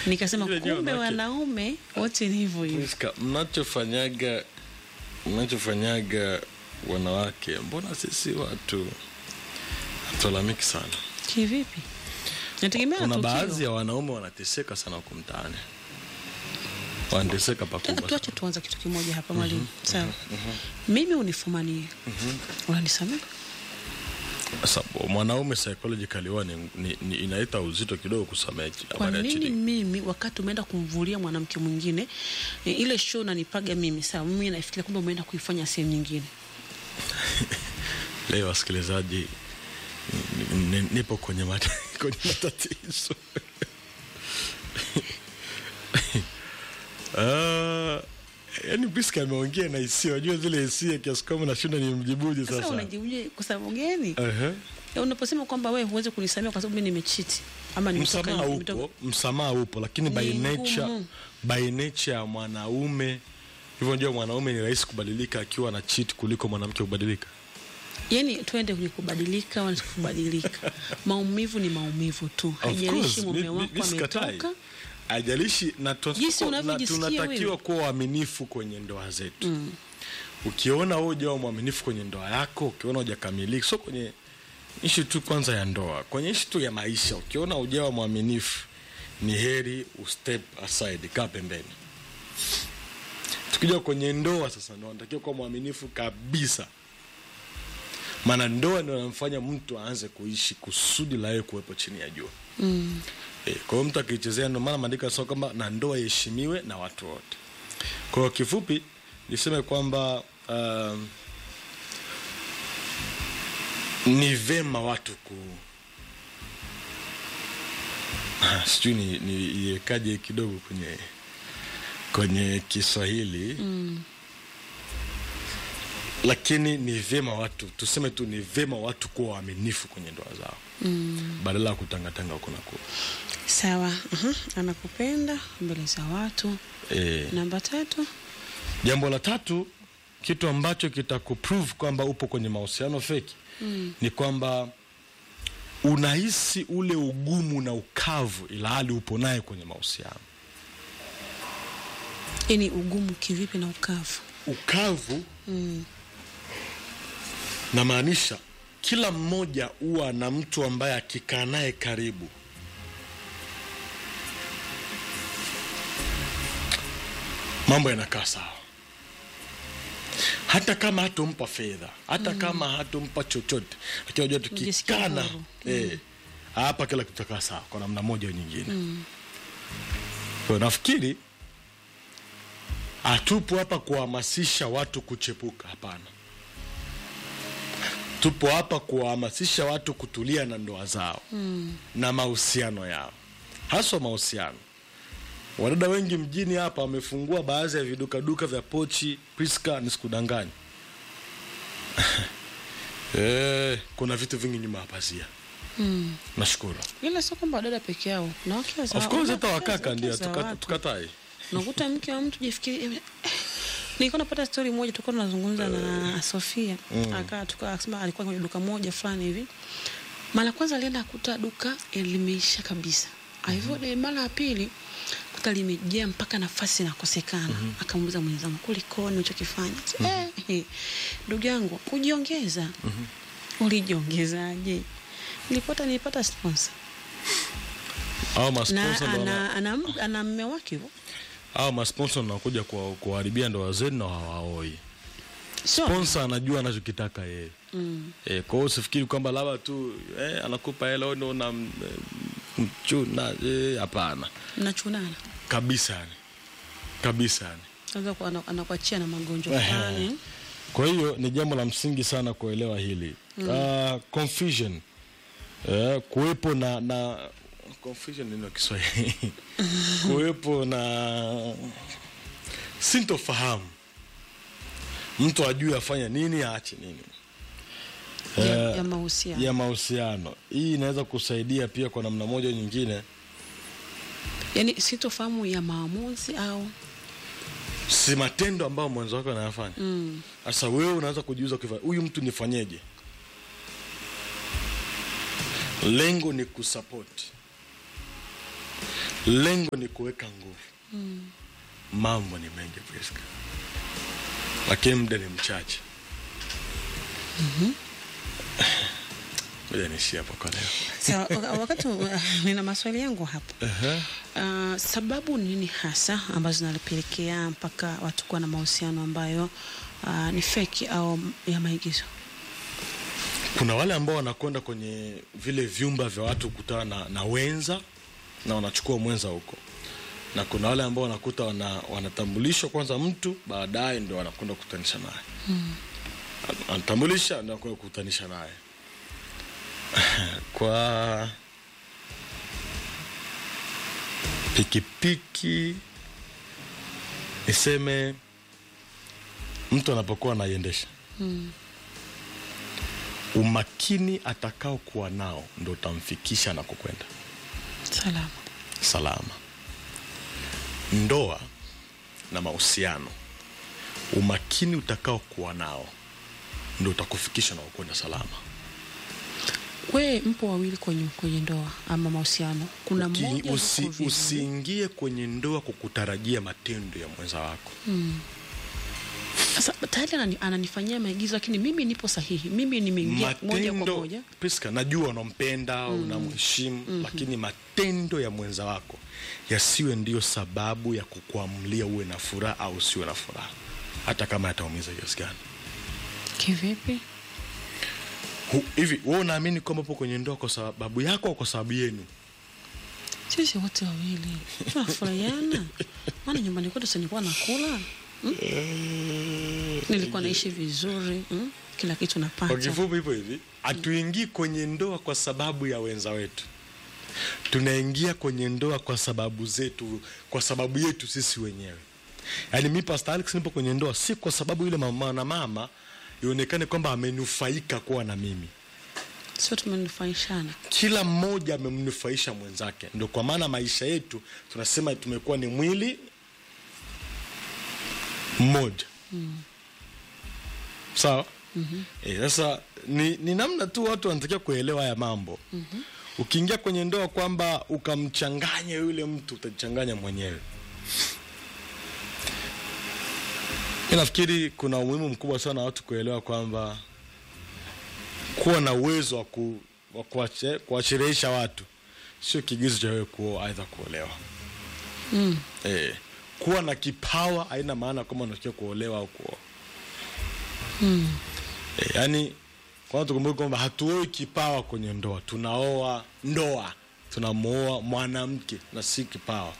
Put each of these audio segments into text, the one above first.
nikasema Ile ndio kumbe wanawake. wanaume wote ni hivyo hivyo Priska, mnachofanyaga mnachofanyaga wanawake, mbona sisi watu hatulalamiki sana? kivipi nategemea na Kuna tukio. baadhi ya wanaume wanateseka sana huko mtaani, wanateseka pakubwa sana. tuache tuanza kitu kimoja hapa mwalimu sawa mimi unifumanie unanisamea Sasa mwanaume psychologically huwa ni, ni, ni inaita uzito kidogo kusamehe kwa habari ya nini cheating. mimi wakati umeenda kumvulia mwanamke mwingine e, ile show nanipaga mimi sawa mimi nafikiria kumbe umeenda kuifanya sehemu nyingine Leo wasikilizaji, ni- ni- nipo kwenye, mat kwenye matatizo Ah, yaani Priska ameongea na hisia, unajua zile hisia kiasi kwamba nashinda ni mjibuje sasa sasa. unajibuje kwa sababu gani Ehe. Ya, unaposema kwamba wewe huwezi kunisamea kwa sababu mimi nimechiti ama nimetoka Msamaha nimetoka- upo, msamaha upo, lakini by Ni nature, ngumu. by nature ya mwanaume hivyo, ndio mwanaume ni rahisi kubadilika akiwa na cheat kuliko mwanamke kubadilika. yani tuende kwenye kubadilika wala kubadilika maumivu ni maumivu tu Of haijalishi course, mume mi- mi- wako mi sikatai. ametoka Haijalishi na tun- Jinsi na unavyojisikia tunatakiwa wewe. kuwa waaminifu kwenye ndoa zetu. Mm. Ukiona wewe hujawa mwaminifu kwenye ndoa yako, ukiona hujakamilika, sio kwenye ishi tu kwanza ya ndoa, kwenye ishi tu ya maisha, ukiona hujawa mwaminifu, ni heri ustep aside, kaa pembeni. Tukija kwenye ndoa sasa, ndo unatakiwa kuwa mwaminifu kabisa, maana ndoa ndio inamfanya mtu aanze kuishi kusudi la yeye kuwepo chini ya jua. mm. E, kwa hiyo mtu akiichezea, ndio maana maandiko yanasema kwamba na ndoa iheshimiwe na watu wote. Kwa hiyo kifupi niseme kwamba um, ni vema watu ku Ah, sijui ni niiwekaje kidogo kwenye kwenye Kiswahili Mm. lakini ni vyema watu tuseme tu ni vyema watu kuwa waaminifu kwenye ndoa zao Mm. badala ya kutangatanga huko na kule. sawa uh anakupenda mbele za watu Eh, namba tatu Jambo la tatu, kitu ambacho kitakuprove kwamba upo kwenye mahusiano feki mm. ni kwamba unahisi ule ugumu na ukavu, ila hali upo naye kwenye mahusiano. yani ugumu kivipi na ukavu Ukavu mm. namaanisha kila mmoja huwa na mtu ambaye akikaa naye karibu mambo yanakaa sawa, hata kama hatompa fedha, hata kama hatompa chochote, lakini unajua Ujisikie tukikana huru. eh, hapa kila kitu kitakaa sawa kwa namna moja au nyingine. Kwa hiyo nafikiri hatupo hapa kuhamasisha watu kuchepuka, hapana. Tupo hapa kuwahamasisha watu kutulia na ndoa zao Mm. na mahusiano yao, haswa mahusiano. Wadada wengi mjini hapa wamefungua baadhi ya vidukaduka vya pochi. Priska, nisikudanganya eh, kuna vitu vingi nyuma ya pazia. Mm. Nashukuru. ila sio kwamba wadada peke yao na wake za Of course hata wake- wakaka wake ndio za tuka- watu. tukatai. unakuta mke wa mtu jifikiri eh, nilikuwa napata stori moja tulikuwa tunazungumza na Sofia Mm. akaa tuka akasema alikuwa kwenye duka moja fulani hivi mara ya kwanza alienda akuta duka eh, limeisha kabisa alivyo mara ya pili kuta limejaa mpaka nafasi inakosekana akamuuliza mwenzangu kulikoni ulichokifanya eh, eh, ndugu yangu kujiongeza ulijiongezaje nilipata nilipata sponsor Au na masponsa ndo wana- ana, ana, ana mme wake hivyo au masponsa nakuja kuwaharibia ndoa zenu na hawaoi. sio Sponsor anajua anachokitaka yeye. mm. E, kwa hiyo usifikiri kwamba labda tu eh, anakupa hela wewe ndo una mchuna eh, hapana mnachunana kabisa yani kabisa yani. Sasa kwa- ana- anakuachia na magonjwa Ehe. fulani Kwa hiyo ni jambo la msingi sana kuelewa hili mm. uh, confusion uh, kuwepo na na confusion neno Kiswahili kuwepo na sintofahamu, mtu ajue afanya nini aache nini ya, Eh, ya mahusiano ya mahusiano. Hii inaweza kusaidia pia kwa namna moja au nyingine, yaani sitofahamu ya maamuzi au si matendo ambayo mwenzo wako anayafanya. mm. Sasa wewe unaanza kujiuza ukifa, huyu mtu nifanyeje? Lengo ni kusupport, lengo ni kuweka nguvu mambo ni mengi Priska, lakini muda ni mchache moja niishie hapo kwa leo Sawa, waka- wakati uh, nina maswali yangu hapo. Uh, sababu nini hasa ambazo zinapelekea mpaka watu kuwa na mahusiano ambayo uh, ni feki au ya maigizo? kuna wale ambao wanakwenda kwenye vile vyumba vya watu kukutana na, na wenza na wanachukua mwenza huko na kuna wale ambao wanakuta wana, wanatambulishwa kwanza mtu baadaye ndio wanakwenda kukutanisha naye mm. anatambulisha ndio anakwenda kukutanisha naye kwa pikipiki niseme mtu anapokuwa anaiendesha umakini atakao kuwa nao ndo utamfikisha na kukwenda Salama. salama. Ndoa na mahusiano, umakini utakao kuwa nao ndo utakufikisha na kukwenda salama. We mpo wawili kwenye, kwenye ndoa ama mahusiano, kuna Uki- mmoja usi, yuko vizuri. usiingie kwenye ndoa kwa kutarajia matendo ya mwenza wako. Sasa tayari anani, ananifanyia maigizo, lakini mimi nipo sahihi, mimi nimeingia moja kwa Matendo moja. Priska, najua unampenda unamheshimu, lakini matendo ya mwenza wako yasiwe ndiyo sababu ya kukuamulia uwe na furaha au usiwe na furaha, hata kama yataumiza kiasi gani. Kivipi? Hu- hivi wewe unaamini kwamba upo kwenye ndoa kwa sababu yako au kwa sababu yenu Sisi wote wawili tunafurahiana, maana nyumbani kwetu si nilikuwa nakula mm? nilikuwa naishi vizuri mm? kila kitu kwa napata. kifupi hivyo hivi hatuingii kwenye ndoa kwa sababu ya wenza wetu tunaingia kwenye ndoa kwa sababu zetu kwa sababu yetu sisi wenyewe yaani mi Pastor Alex nipo kwenye ndoa si kwa sababu yule mama na mama ionekane kwamba amenufaika kuwa na mimi Sio tumenufaishana. kila mmoja amemnufaisha mwenzake ndo kwa maana maisha yetu tunasema tumekuwa ni mwili mmoja sawa Eh, sasa ni, ni namna tu watu wanatakiwa kuelewa haya mambo ukiingia kwenye ndoa kwamba ukamchanganya yule mtu utajichanganya mwenyewe mi nafikiri kuna umuhimu mkubwa sana watu kuelewa kwamba kuwa na uwezo wa ku, wa kuache- kuwasherehesha watu sio kigezo cha wewe kuoa aidha kuolewa Mm. eh, kuwa na kipawa haina maana kwamba unatakiwa kuolewa au kuoa Mm. eh, yani kwanza tukumbuke kwamba hatuoi kipawa kwenye ndoa tunaoa ndoa tunamwoa mwanamke na si kipawa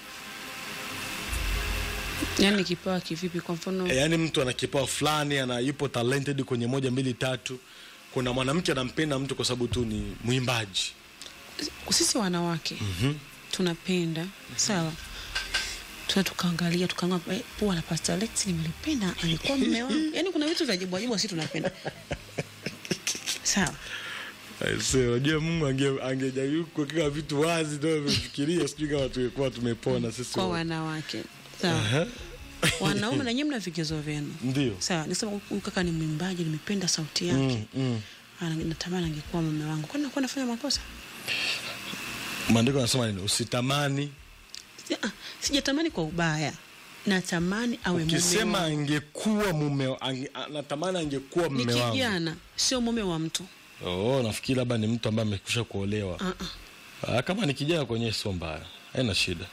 Yaani kipawa kivipi? Kwa mfano e, yani mtu ana kipawa fulani ana yupo talented kwenye moja mbili tatu kuna mwanamke anampenda mtu kwa sababu tu ni mwimbaji sisi wanawake tunapenda sawa, tuna tukaangalia tukaangalia eh, pua la Pastor Alex nimelipenda, alikuwa mume wangu. Yaani kuna vitu vya ajabu ajabu sisi tunapenda sawa. Aise, unajua Mungu ange- angejaribu kuweka vitu wazi ndio amefikiria, sijui kama tungekuwa tumepona sisi Kwa wote. wanawake sawa, Aha. wanaume na nyinyi mna vigezo vyenu Ndio. sawa. Nisema huyu kaka ni mwimbaji, nimependa sauti yake Mm, mm. Ana- natamani angekuwa mume wangu. Kwani nakuwa nafanya makosa? Maandiko yanasema nini? Usitamani. Si- ah, Sijatamani kwa ubaya, natamani awe mume Ukisema wangu. angekuwa mume ange, a- natamani angekuwa Ni mume wangu. kijana, sio mume wa mtu. Oh, nafikiri labda ni mtu ambaye amekusha kuolewa. Ah, ah. Ah, kama ni kijana kwenye sio mbaya. Haina shida.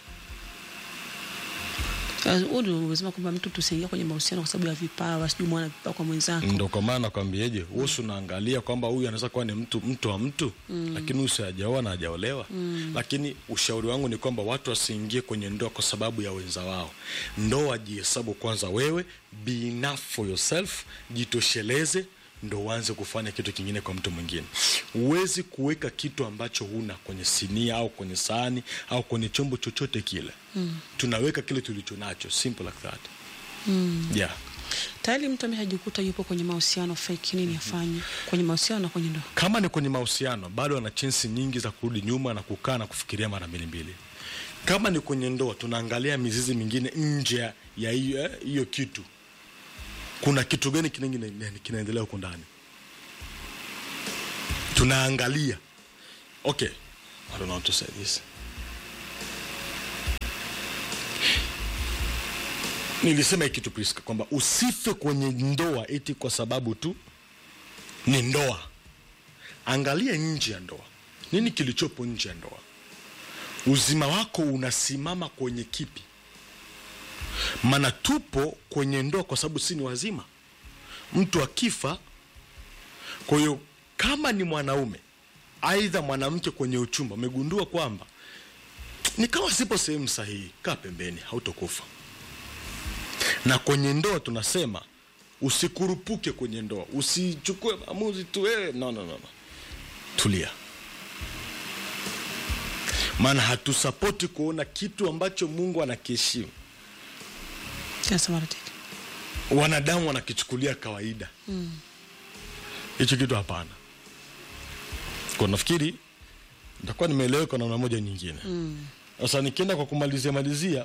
Sasa, Huo ndio umesema kwamba mtu tusiingia kwenye mahusiano kwa sababu ya vipawa, sijui mwana vipawa kwa mwenzako. Ndo kwa maana nakwambieje, wewe unaangalia kwamba huyu anaweza kuwa ni mtu mtu wa mtu lakini huyu si hajaoa na hajaolewa. Lakini ushauri wangu ni kwamba watu wasiingie kwenye ndoa kwa sababu ya wenza wao. Ndoa jihesabu kwanza wewe, be enough for yourself, jitosheleze ndo uanze kufanya kitu kingine kwa mtu mwingine. Huwezi kuweka kitu ambacho huna kwenye sinia au kwenye sahani au kwenye chombo chochote kile. Tunaweka kile tulicho nacho, simple like that. Yeah. Tayari mtu ameshajikuta yupo kwenye mahusiano fake, nini afanye kwenye mahusiano na kwenye ndoa? kama ni kwenye mahusiano bado ana chansi nyingi za kurudi nyuma na kukaa na kufikiria mara mbili mbili kama ni kwenye ndoa tunaangalia mizizi mingine nje ya- ya hiyo eh, hiyo kitu kuna kitu gani kingine kinaendelea huko ndani tunaangalia okay I don't know how to say this nilisema hiki kitu Priska kwamba usife kwenye ndoa eti kwa sababu tu ni ndoa. Angalia nje ya ndoa, nini kilichopo nje ya ndoa? Uzima wako unasimama kwenye kipi? Maana tupo kwenye ndoa kwa sababu si ni wazima. Mtu akifa, kwa hiyo kama ni mwanaume aidha mwanamke kwenye uchumba, umegundua kwamba ni kama sipo sehemu sahihi, kaa pembeni, hautokufa. Na kwenye ndoa tunasema usikurupuke kwenye ndoa, usichukue maamuzi tu wewe. No, no, no, no. Tulia, maana hatusapoti kuona kitu ambacho Mungu anakiheshimu Kinasema Rotiki. wanadamu wanakichukulia kawaida hicho kitu hapana. Kwa nafikiri nitakuwa nimeeleweka namna moja nyingine. Sasa nikienda kwa kumalizia malizia,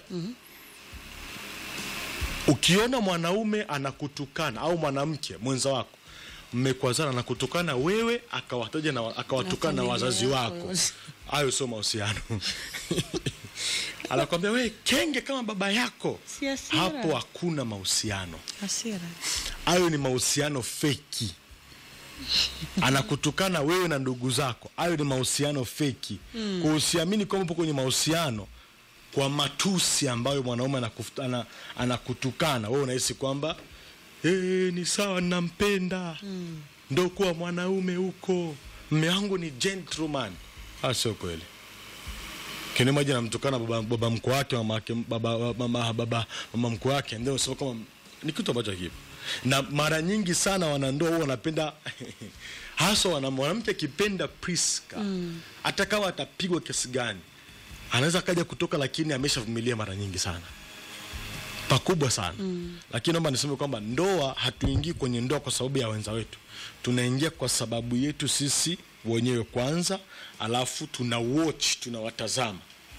ukiona mwanaume anakutukana au mwanamke mwenza wako mmekwazana anakutukana wewe akawataja na akawatukana na familia wazazi yako wako, yote. hayo sio mahusiano. Anakwambia wewe kenge kama baba yako, Si hasira. hapo hakuna mahusiano Hasira. hayo ni mahusiano feki. Anakutukana wewe na ndugu zako, hayo ni mahusiano feki. Kwa usiamini kwamba upo kwenye mahusiano kwa matusi ambayo mwanaume anakuf- ana- anakutukana wewe, unahisi kwamba eh, ni sawa, nampenda ndo kuwa mwanaume huko, mme wangu ni gentleman. Ah, sio kweli. Kile moja namtukana baba, baba mkwe wake mama yake baba, mama, baba, mama mkwe wake ndio unasema kama ni kitu ambacho kipo na mara nyingi sana wanandoa huwa wanapenda hasa wana mwanamke akipenda Priska hata kama atapigwa kiasi gani anaweza akaja kutoka, lakini ameshavumilia mara nyingi sana pakubwa sana lakini naomba niseme kwamba ndoa, hatuingii kwenye ndoa kwa sababu ya wenza wetu, tunaingia kwa sababu yetu sisi wenyewe kwanza, alafu tuna watch, tunawatazama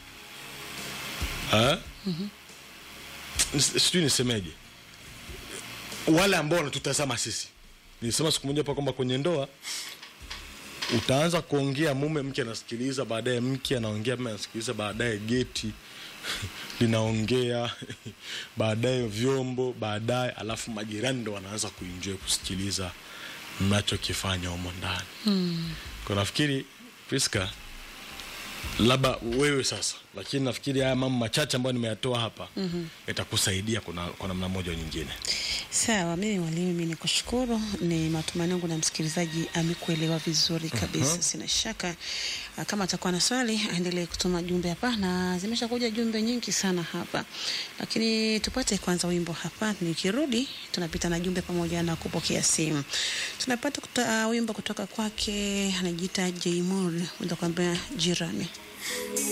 Eh? Nis- sijui nisemeje, wale ambao wanatutazama sisi. Nilisema siku moja hapa kwamba kwenye ndoa utaanza kuongea, mume mke anasikiliza, baadaye mke anaongea, mume anasikiliza, baadaye geti linaongea, baadaye vyombo, baadaye alafu majirani ndo wanaanza kuenjoy kusikiliza mnachokifanya humo ndani. Kwa nafikiri Priska, labda wewe sasa, lakini nafikiri haya mambo machache ambayo nimeyatoa hapa yatakusaidia kuna- kwa namna moja au nyingine. Sawa, mimi mwalimu, mimi ni kushukuru. Ni matumaini yangu na msikilizaji amekuelewa vizuri kabisa. Sina shaka ah, kama atakuwa na swali aendelee kutuma jumbe hapa, na zimesha kuja jumbe nyingi sana hapa, lakini tupate kwanza wimbo hapa. Nikirudi tunapita na jumbe pamoja na kupokea simu. Tunapata kuta, uh, wimbo kutoka kwake anajiita J Moore, kwenda kuambia jirani